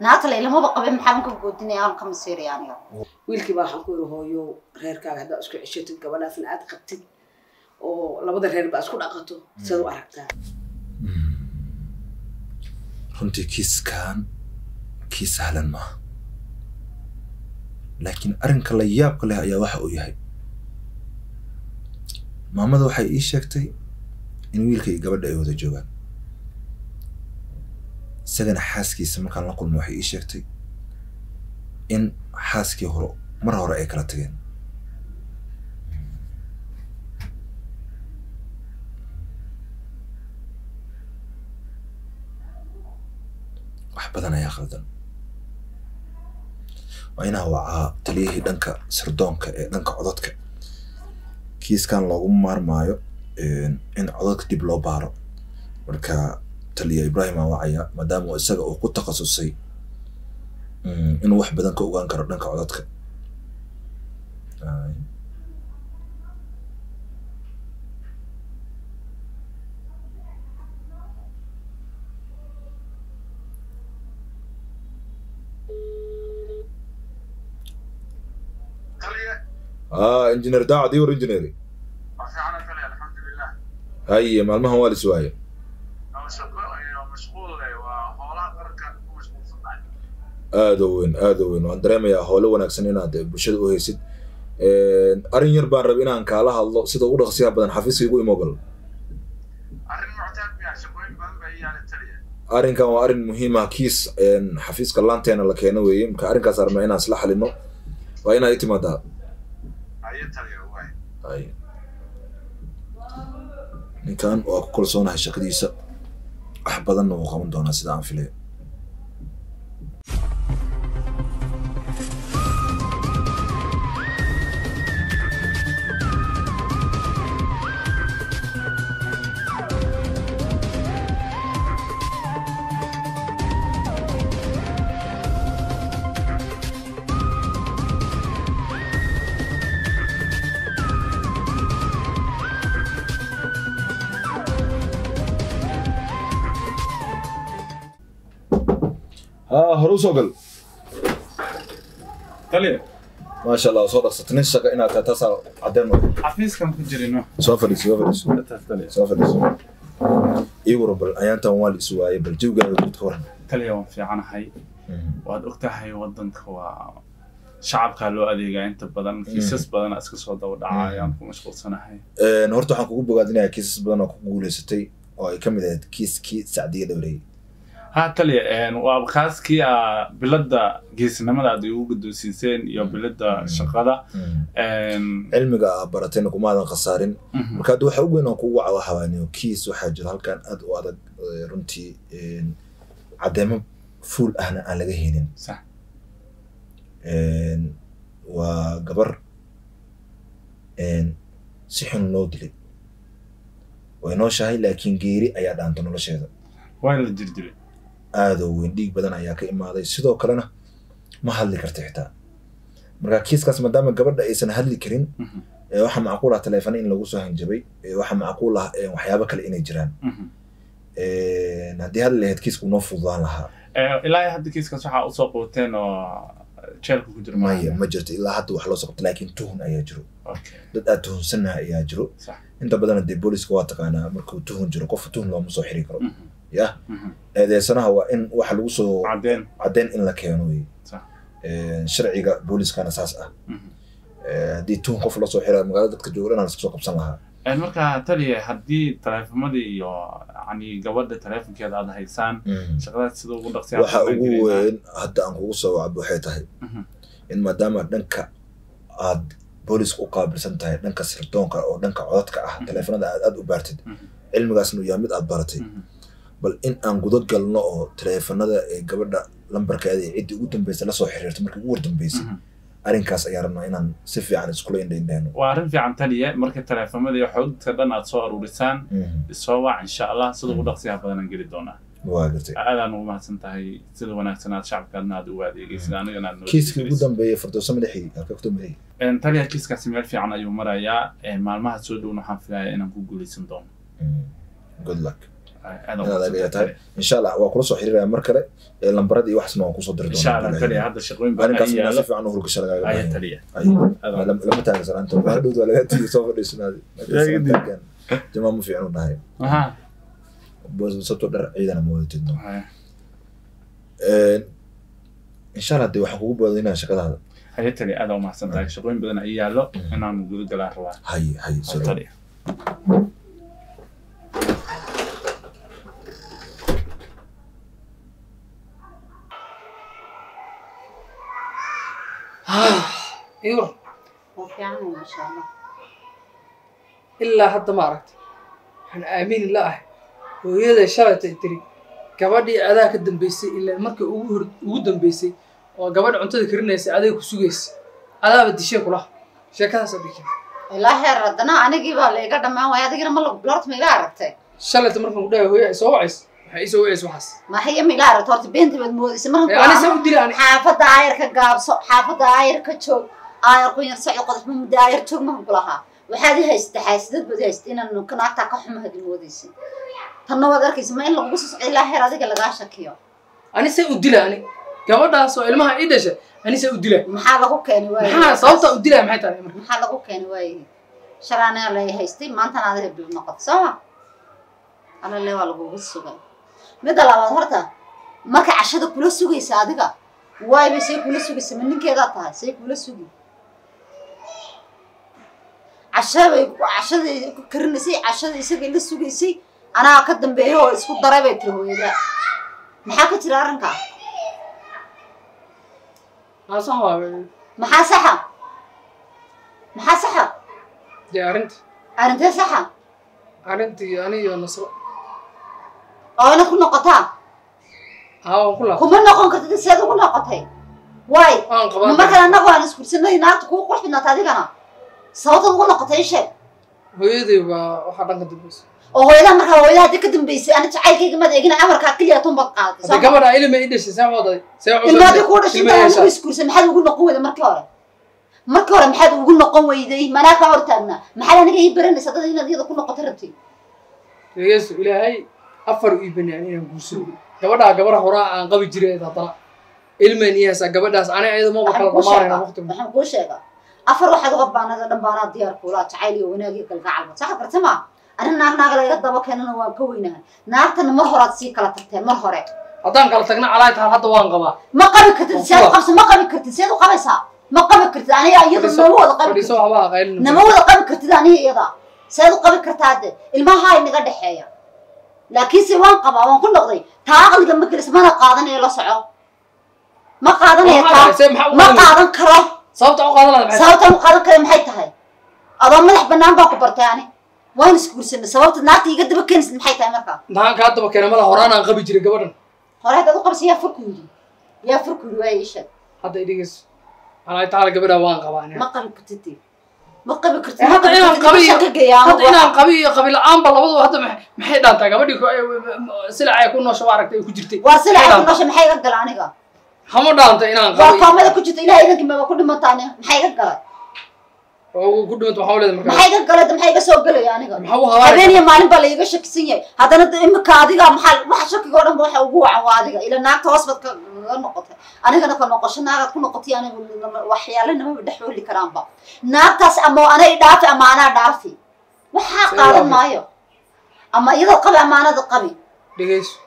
naagta la ilamaba qabin maxaa ka goodinaya aan ka masiiraya aniga wiilkii baa waxaan ku yidhi hooyo reerkaaga haddaa isku ceshatid gabadhaasna aad qabtid oo labada reer baa isku dhaqato sidaad u aragtaa runtii kiiskan kii sahlan maaha laakiin arrinka la yaabka leh ayaa waxa uu yahay maamada waxay ii sheegtay in wiilka iyo gabadha ay wada joogaan isagana xaaskiisa markaan la kulmo waxay ii sheegtay in xaaskii hore mar hore ay kala tageen wax badan ayaa khaldan waa inaa wacaa taliyihii dhanka sirdoonka ee dhanka codadka kiiskan looguma maarmaayo in codadka dib loo baaro marka taliya ibrahim aan wacaya maadaama uu isaga uu ku takhasusay inuu wax badan ka ogaan karo dhanka codadka ah engineer daacad iyo war engineer fiicana kale alxamdulilah haye maalmahan waa lis waaye ama shaqo iyo mashquul leh waa hoolaha qaranka ku mashquulsanahay aada u weyn aada u weyn waan dareemayaa hoolo wanaagsan inaad bulshada u haysid arrin yar baan rab inaan kaala hadlo sida ugu dhaqsiyaha badan xafiiska igu imogol arrin muctaad miya shaqooyin badan baa iyaala taliya arrinkan waa arrin muhiim ah kiis xafiiska laanteena la keeno weeye marka arrinkaas rabnaa inaan isla xalino waa inaad i timaadaa ayo taliya waay hay ninkan waa ku kalsoonahay shaqadiisa wax badanna wuu qaban doonaa sida aan filaya ها hore usoo gal taliya maasha allah soo dhaqsata nin shaqa inaad tahay taasaa cadeen wa xafiiskan ku jirino soo fadhiiso soo fadhiiso taas taliya soo fadhiiso ii waro bal ayaantan waa la isu waayay bal jawgaaga guud ka waran taliya waan fiicanahay waad ogtahay wadanka waa shacabkaa loo adeegaa inta badan kiisas badana iska soo daba dhaca ayaan ku mashquulsanahay horta waxaan kugu bogaadinayaa kiisas badan oo ku guuleysatay oo ay ka mid ahayd kiiskii sacdiya dhowreeyey ha taliya waa kaaskii a bilada geesnimada aad igu guddoonsiiseen iyo bilada shaqada cilmiga aa baratayna kumaadan khasaarin marka hadda waxa ugu weyn aan kugu waca waxa waaniyo kiis waxaa jira halkan aad u adag eh, runtii caddeemo fuul ahna aan laga helin sax waa gabar si xun loo dilay way nooshahay laakiin geeri ayaa dhaanta nolosheeda waa la jirdiray aadoo weyn dhiig badan ayaa ka imaaday sidoo kalena ma hadli karta xitaa marka kiiskaas maadaama gabadha aysan hadli karin ee waxaa macquul ah taleefana in lagu soo hanjabay ee waxaa macquul ah ee waxyaabo kale inay jiraan haddii hadli lahayd kiisku noo fududaan lahaa ilaa hadda kiiskaas waxaa usoo qabateen oo jeelka ku jira maya ma jirto ilaa hadda wax loo soo qabta laakiin tuhun ayaa jiro Okay, dad aad tuhunsannaha ayaa jiro sax inta badana dee booliska waa taqaanaa markuu tuhun jiro qofka tuhun looma soo xiri karo Mhm, yah mhm. eedeysanaha waa in waxa lagu soo cadeen caddeyn in la keeno wey sax sharciga booliskana saas ah Mhm. Eh, haddii tuhun qof lasoo xira magaalada dadka jooga inaan iska soo qabsan lahaa Eh, marka taliya haddii taleefamadii iyo yani gabadha taleefonkeeda aad haysaan shaqadaas sida ugu dhaqsi waxa ugu weyn hadda aan kugu soo wacbo waxay tahay Mhm. in maadaama dhanka aad booliska u qaabilsan tahay dhanka sirdoonka oo dhanka codadka ah Mhm. taleefanada aad aad u baartid Mhm. cilmigaasna uu yahay mid aad baratay bal in aan guda galno oo taleefanada ee gabadha lambarkeeda iyo ciddii ugu dambeysay lasoo xiriirto markii ugu wardambeysay arrinkaas ayaa rabnaa inaan si fiican iskula indhaindhayno waa arrin fiican taliya marka taleefamada iyo xogta dhan aad soo aruurisaan isoo wac insha allah sida ugu dhaqsiyaha badanaan geli doonaa waa gartay aadaan ugu mahadsan tahay sida wanaagsan aad shacabkaadna aad ugu adeegaysid anigana aad noo kiiskii ugu adeegaysid. dambeeyey firdowso madaxii halka ku dambeeyey Een, taliya kiiskaasi meel fiican ayuu marayaa Een, maalmaha soo dhowna waxaan filayaa inaan ku guuleysan doono good luck aad inaad adiga tahay insha allah waa kula soo xiriiraya mar kale ee lambarada iyo waxsna waan kusoo diri insha allah doonaa taliya hadda shaqooyin badan arrinkaas ay inaa si yaalo fiican u hurgasha lagaaga aya baahan taliya Ay, lama lama taagan salaanta waa dhowd waa laga tiiyo soo fadhiisanaadi jamaa ma fiican u dhahay aha sabto dhar ciidana ma wadatidno Haya. insha allah dee waxaan kugu boodinaa shaqadaada haya taliya aad umahadsan tahay shaqooyin badan ay yaalo Mm. inaan guda galaa rabaa hay hay soo Haya, dhawo. taliya iyor waa fiican maasha allah ilaa hadda ma aragti waxaan aamini la ahay hooyaday shalaytay tiri gabadhii adaa ka dambaysay ilaa markii ugu hor ugu dambaysay oo gabadha cuntada karinaysay aday ku sugaysa adaaba dishee kula sheekadaasa dhikin ilaa heer haddana anigii baa la iga dhammaan waaya adigina ma lorta ma ila aragtay shalayta markaan ku dhahay hooya ay soo wacays waxay ii soo wacays waxaas maxaya ma ila aragtay horta beenta baad moodaysa markan Ee, ani saa u dila ani xaafadda aayar ka gaabso xaafadda aayar ka joog aayar ku yar socod qodob muddo aayar joog markan ku lahaa waxaad i haysata xaasidad baad i haysata inaan kanaagtaa ka xuma hadii moodaysa tanna waad arkaysa ma in lagugu soo socdo ilaa heer adiga lagaa shakiyo ani saa u dila ani gabadhaas oo ilmaha ii dhashay ani saa u dila maxaa lagu keeni waaye maxaa sababta u dilaya maxay tahay marka maxaa lagu keeni waaye shalaanaa la haystay maantana adiga bil noqoto soo ma alale waa lagugu sugay midda labaad horta marka cashada kula sugaysa adiga waay bay say kula sugaysa ma ninkeedaa tahay say kula sugi cashabay cashadii ku karinaysay cashada isagay la sugaysay anaa ka dambeeya oo isku daray bay tiri hooyada maxaa ka jira arrinkaa naasan waa maxaa saxa maxaa saxa dee arrinta arrintee saxa arrintii ani iyo nasro oo inaad ku noqotaa haa waan ku laabtay kuma noqon kartid seed ugu noqotay waay waan ma qabaa markan annagu aan iskursanay naagta kuu qurx bidnaata adigana sababtaad ugu noqotay ii sheeg hooyaday baa waxaa dhanka dambaysa oo hooyadaha markaa hooyadaha haddii ka dambaysay ana jacaylkayga mad eegina amarkaa keliya tunbaad qaadatay hadda gabadha ilma ii dhashay saa waday see ilmaadii kuu dhashay ilma intaa yeeshaa anigu iskursan maxaad ugu noqon weyday markii hore markii hore maxaad ugu noqon weyday manaa kaa hortaagnaa maxaad aniga ii baranaysa dad inaad iyada ku noqoto rabtay yeesu ilaahay afar ii banaan inaan guursado gabadhaa gabadha horaa aan qabi jiray haddana ilmaan ii haysaa gabadhaas ani ayada maba kala waxaan kuu dhamaanayna sheegaa waqti waxaan kuu sheegaa afar waxaad uga baanada dhan baanaa diyaar kuulaa jacayl iyo wanaag iyo galgacalba saxa garta ma ani naag naaga laga daba keenana waan ka weynahay naagtana mar horaad sii kala tagteen mar hore haddaan kala tagna calaay tahay hadda waan qabaa ma qabi kartid Waa seed u kuwa. qabsa ma qabi kartid seed u qabaysaa ma qabi kartid aniga iyada Fadhiiso- nama wada qabi fadhiiso kartid waxba aqaylin nama wada qabi kartid aniga iyada seed u qabi kartaa de ilmaha inaga dhexeeya laakiinse waan qabaa waan ku noqday taa aqliga ma gelis mana qaadanayo la soco ma qaadanayo taa see maxaa u ma qaadan qaadan karo sababta u qaadan lahayd maxay sababtaan u qaadan kara maxay tahay adoo madax banaan baa ku bartay ani waan isguursanay sababta naagta iga daba keenaysid maxay tahay markaa maxaan kaa daba keena mala horaan aan qabi jiray gabadhan hore haddaad u qabsa yaa furku yidhi yaa furku yidhi waa ii sheeg hadda idhigayso calaay taala gabadhaa waan qabaa ani ma qabi kartid dee. ma qabi kartid Eh, ma hadda qabi inaan kartid, qabiyo- ma shaka geeyaa hadda inaan qabi iyo qabi la-aanba labaduba hadda maxay- maxay dhaantaa gabadhii ku- silac ay ku noosha waa aragtay ay ku jirtay waa sila maxay ay dhaantaa? nosha maxay iga gala aniga hama dhaanta inaan waa qabi koomada ku jirta ilahay idankii maba ku dhimantaani maxay iga galay oo ku dhimanta waxaa leedahay markaa maxay iga galay de maxay iga soo gelaya aniga maxaa u habaaraysaa? habeen iyo maalin baa laiga shakisan yahay haddana de imika adiga maxaa waxa shakiga oo dhan ba waxa ugu wacan waa adiga ila naagta hoos baad kaga noqotay anigana ka noqosho naagaad ku noqotay anigu nama- waxyaale namaba dhex weli karaanba naagtaas ama anay dhaafi ama anaa dhaafi waxaa Say qaadan waafi. maayo ama iyadoo qabi ama anada qabi dhegayso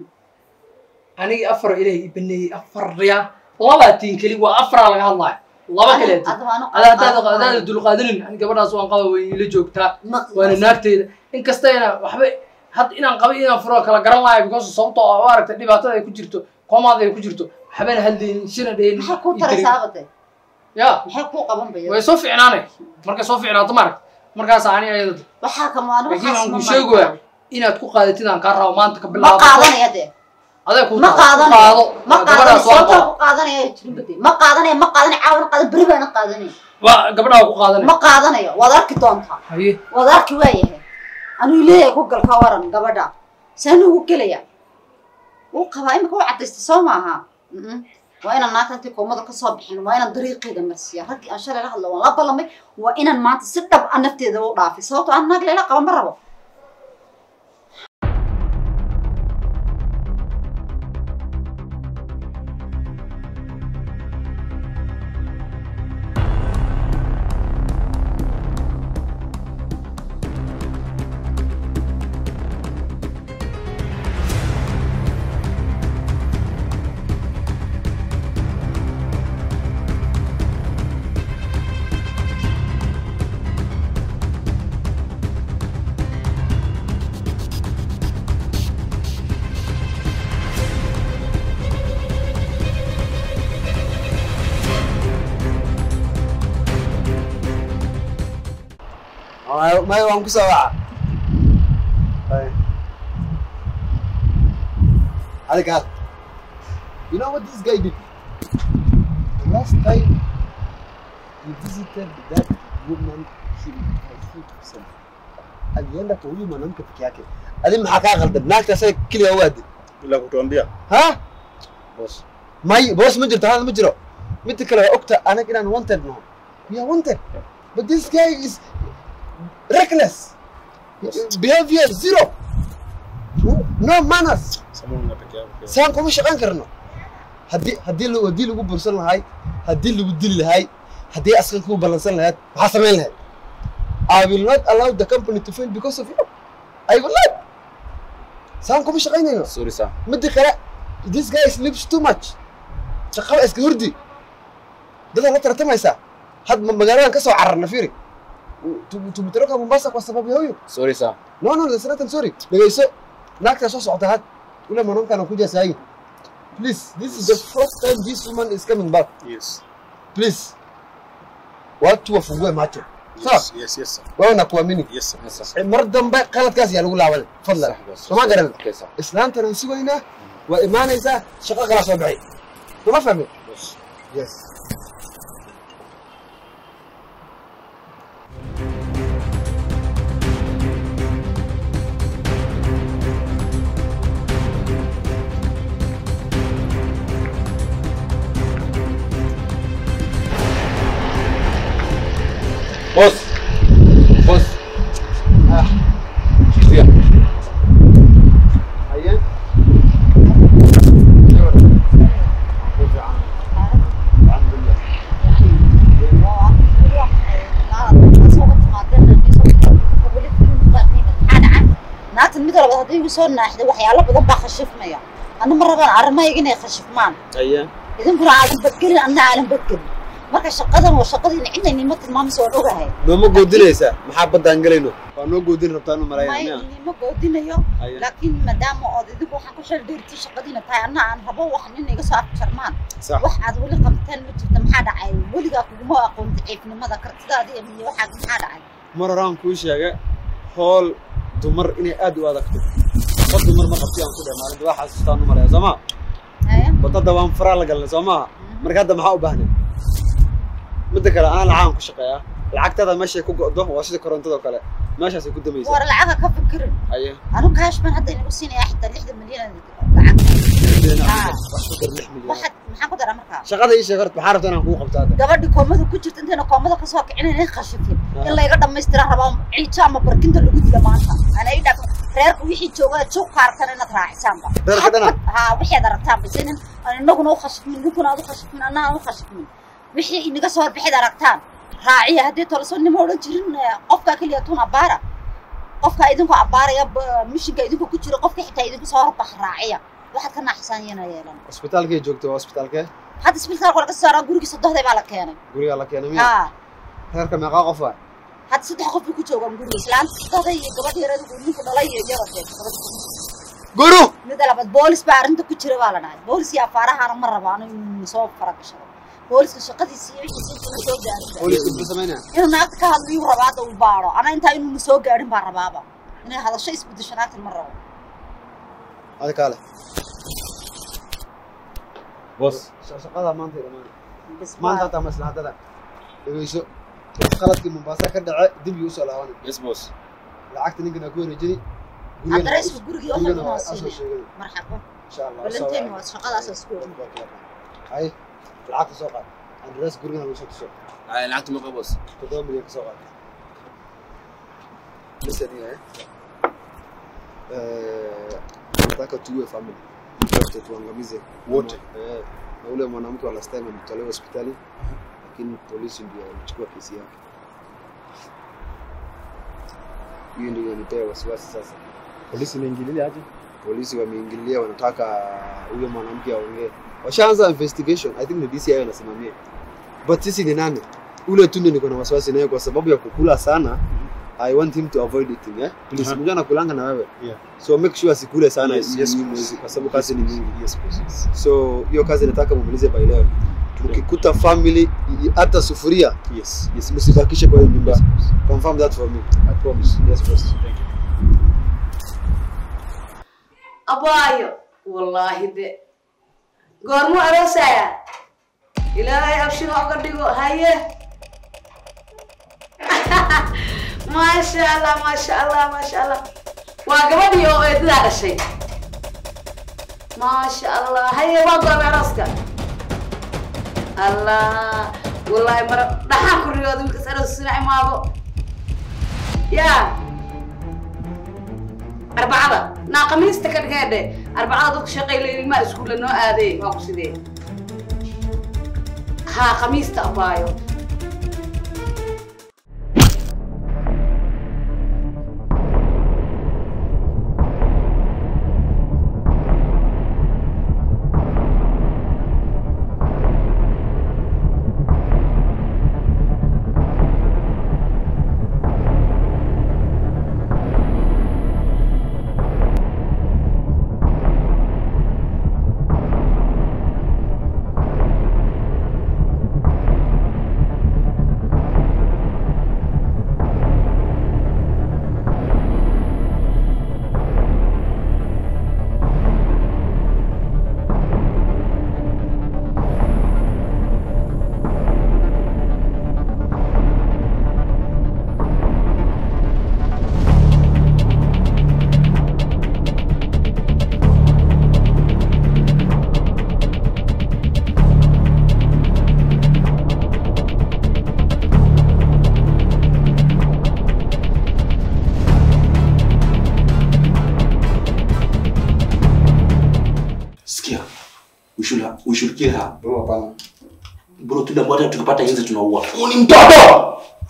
anigii afar ilaahay ii baneeyey afar riyaa labaa tiin keli waa afaraa laga hadlaayo laba kale tiin Adiga waanu ada hadaada qaadan hadaada maayo. dulqaadanin ani gabadhaas waan qaba way ila joogtaa Ma- waana naagteeda inkasta ina waxba had inaan qaba inaan furo kala garan lahayo because sababtoo ah oo aragtay dhibaatada ay ku jirto koomaada ay ku jirto waxbana haldeynin shina dhehnin maxay kuu ii darin. taraysaabade ya maxay kuu qaban baya way soo ficnaanay markay soo ficnaato maaragt markaas ani ayada waxaa kamaano laakiin waxaas waxaan ma ku sheegi waaya inaad ku qaadatid aan kaa rabo maanta ka ma bilaabo qaadanaya dee aday ku ma qaadanayo ma qaadanayo gabadhaas waa sababtaa qaba ku qaadanaya jirin bade ma qaadanayo ma qaadanayo caawana qaadan beri baana qaadanaya waa gabadhaa ku qaadanay ma qaadanayo waad arki doontaa haye waad arki waayahay anuu leeyahay ku gal ka waran gabadha saan ugu gelaya wuu qabaa imika u cadaystay soo maaha Mm-mm. waa inaan naagta intii koomada kasoo bixin waa inaan dariiqeeda marsiiya raggii aan shalay la hadlo waan la ballamay waa inaan maanta si dhab a nafteeda u dhaafay sababtoo aan naag layla qaba ma rabo Maya- maya waan kusoo waca Bye. Adiga, you know what this guy did? The last time he visited that woman, he killed himself. Alienda kwa huyu mwanamke peke yake. Adi maxaa kaa qaldan? Naagta asaga keliya u aaday. Bila kutuambia. Ha? Boss. May, boss ma jirto, hal ma jiro. Midda kale waa ogta anaga inaan wanted naho. We are wanted. But this guy is reckless. Behavior zero. No manners. Samuel peke yake. saan kuma shaqayn karno haddii haddii lagu haddii lagu bursan lahay haddii lagu dili lahay haddii askan kuu ballansan lahayd maxaa samayn lahayd I will not allow the company to fail because of you I will not saan kuma shaqaynayno Sorry sir. midda kale this guy sleeps too much shaqada iska hurdi dadaa la tartamaysaa had ma magaaladan kasoo cararna firi tumitaroka mombasa kwa sababu ya huyu Sorry sir. No, no, there's nothing sorry. Dhegeyso, naagtaa soo socota had. Ule mwanamke kuja sahi. Please, this is the first time this woman is coming back. Yes. Please. Watu wafungue macho. Sawa? Yes, yes, yes sir. Wewe nakuamini. Yes sir. Yes sir. Eh, Mar dambe qaladkaas yaa lagu laaban. Fadlan. Soma garan. Okay sir. Islaantana si weyna waa imaanaysaa shaqo kala soo baxay. Kuma fahmin? Boss. Yes. Boss. Boss. Ah, Sikia. ayan. Alhamdulillah. naagtan mid walba haddii igu soo naaxday waxyaalo badan baa khashifmaya ana ma rabaan arrimahayga inay khashifmaan Ayan. idinkuna aadan badgelin anna aadan badgelin marka shaqadan waa shaqadiina cidna nima tilmaamaysa waan ogahay nooma goodinaysaa maxaa baddaan gelayno waa noo goodin rabtaan u may malaynaya nima goodinayo Ayan. laakiin maadaama ood idinku waxaan ku shal dheertii shaqadiina tahay anna aan rabo wax nin iga soo afjarmaan sax wax aad weli qabteen ma jirto maxaa dhacay weligaa kuguma aqoon daciifnimada kartidaada iyo waxaad maxaa dhacay mar horaan kuu sheega hool dumar inay aad u adagto qof dumar ma qabti aan ku dheh maalinta waa xasuustaan u malaya soo maa Haya? wadada waan faraa la galnay soo maaha marka hadda maxaa u baahnay midda kale aan lacaan ku shaqeeyaa lacagtada meeshay ku go'do waa sida korontado kale meeshaasay ku damaysaa war lacaga ka fikirin aye anu kaash baan hadda inagu siinaya xitaa lixdan milyan lacag Ah. wax ku dar lix milyan waxaad maxaan ku daraa markaa shaqada ii sheeg horta maxaa rabta inaan kuu qabto hadda gabadhi koomada ku jirta intayna koomada kasoo kicin inay khashifin in layga dhammaystiraan rabaa ciijo ama barkinta lagu dila maanta ana ii dhaq reerka wixii joogaa joog kaartan inaad raacisaanba Reerka dhana? haa wixii aad aragtaan bas inin aan inaguna u khashifmin ninkuna aad u khashifmin anna aan u khashifmin wixii inaga soo horbixid aragtaan raaciya haddii tolaso nima odhan jirin eh, qofkaa keliya tun abbaara qofka idinku abbaaraya ba- mishinka idinku ku jira qofka xitaa idinku soo horbax raaciya waxaad ka naaxisaan yana yeelan cusbitaalkay joogto waa cusbitaalkee hadda isbitaalka laga saaraa gurigii sodohday baa la keenay gurigaa la keenay miya haa reerka meeqaa qof ah hadda saddex qof bay ku joogaan guriga islaanta sodohday iyo gabadh yarada ninku dhalay iyo yaradee guru mida labaad boolis baa arrinta ku jira baa la dhahay boolis iyo afaarahaana ma raba anu inuu soo fara gashado booliska shaqadiisa iyo wixiisa intuu soo gaarin booliska muxuu samaynaya inuu naagta ka hadlo yuu rabaa hadda uu baaro ana intaa inuu soo gaarin baa rabaaba inay hadasho isbedesho naagtan ma rabo adi kaale Boss. shaqada maanta ay dhammaan Bas maanta waa- hataa maslaxadada dhegeyso qaladkii mombasa ka dhace dib yuu usoo laabanay Yes boss. lacagta ninkan aa ku wareejini adreesku gurigii waxaa gurigana kunoo waa asoo siinay sheegay marxabo insha allah balanteen waa shaqadaas isku hay lacagta soo qaad adrees gurigana lagu soo tuso Ay lacagtu ma qabo boss. toddoba milyan ka soo qaad listen here eh nataka tuwe family wote tuangamize Wote. eh na ule mwanamke wa last time alitolewa hospitali lakini polisi ndio walichukua kesi yake hiyo ndio inanipea wasiwasi sasa Polisi inaingililia aje? polisi wameingilia wanataka huyo mwanamke aongee washaanza investigation i think ni DCI wanasimamia but sisi ni nani ule tu ndio niko na wasiwasi naye kwa sababu ya kukula sana i want him to avoid eating eh please Aha. mjana kulanga na wewe Yeah. so make sure asikule sana Yes, hii yes, hii boss. mwezi kwa sababu kazi ni mingi Yes boss. Yes. so hiyo kazi nataka mumalize by leo mkikuta family i- hata sufuria Yes. yes, msibakishe kwa hiyo nyumba Yes, boss. confirm that for me I promise. Yes, boss. Thank you. abaayo wallaahi de goormuu aroosaya ilaahay abshiro uga dhigo haye maasha allah maasha allah maasha allah waa gabadhii oo eedadaa dhashay maasha allah haye waa goormay arooska allah wallaahi mara dhaxaan ku riyooda wiilkas aroos sina imaado yaa arbacada naa khamiista ka dhigee arbacada dadku shaqayla ilmaha iskuulla noo aaday waa ku sidee haa khamiista abaayo Sikia, we should, we should kill her. no hapana Bro, kila mmoja tukipata inzi tunaua. Huyu ni mtoto.